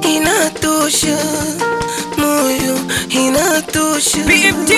inatosha, moyo inatosha, BMT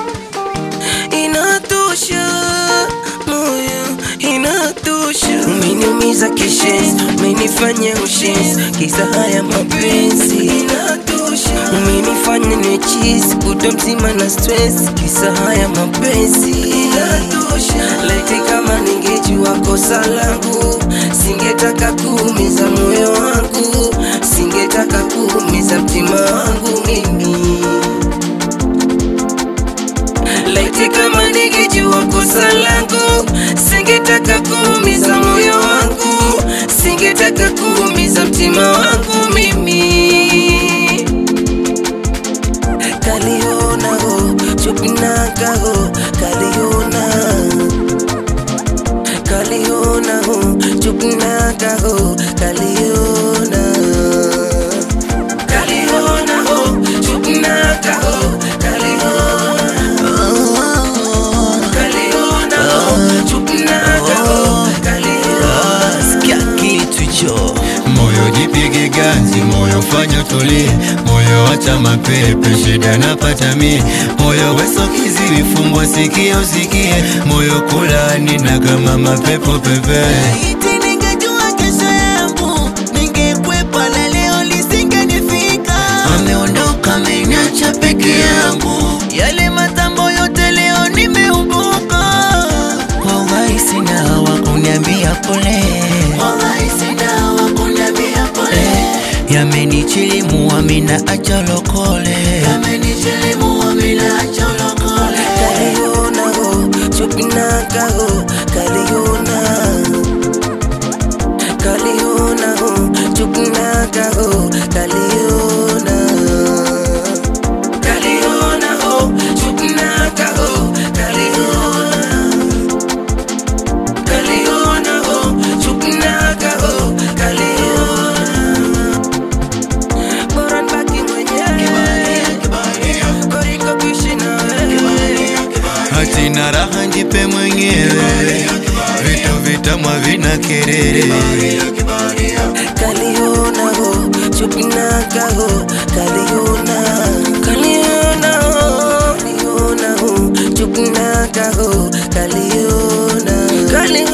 inatosha, moyo inatosha. Umeniumiza kishenzi, umenifanya ushenzi, kisa haya mapenzi inatosha. Umenifanya niwe chizi, kutwa mzima na stress, kisa haya mapenzi inatosha. Laiti kama ningejua kosa langu, singetaka kuumiza moyo wangu, singetaka kuumiza mtima wangu mimi. Laiti kama ningejua kosa langu, singetaka kuumiza moyo wangu, singetaka kuumiza mtima wangu mimi. Kaliona ho, chupinaka ho, kaliona Kaliona ho, chupinaka ho, kaliona Kaliona ho, chupinaka ho, kaliona Kaliona ho, chupinaka ho, kaliona sikia kitu hicho Moyo jipige ganzi, moyo fanya tulie, moyo acha mapepe, shida napata mie, moyo weso kiziwi, fungwa sikio usikie, moyo kulani na kama mapepo pepe. Iti ningejua kesho yangu ningekwepa na leo lisingenifika. Ameondoka ameniacha peke yangu, yale matambo yote leo nimeumbuka. Wallahi sina wa kuniambia pole, wallahi sina wa kuniambia pole. Yamenichilimu amina acha lokole, yamenichilimu amina acha lokole. Kaliona ho, chupinaka ho, kaliona Kaliona ho, chupinaka ho, kaliona Kaliona ho, chupinaka ho, kaliona Kaliona ho, chupinaka ho, kaliona Bora nibaki mwenyewe Koriko kuishi na wewe Hatina raha njipe mwenyewe, vitu vitamwa vina kelele. Kaliona ho, chupinaka ho, kaliona Kaliona ho, kaliona ho, chupinaka ho, kaliona Kaliona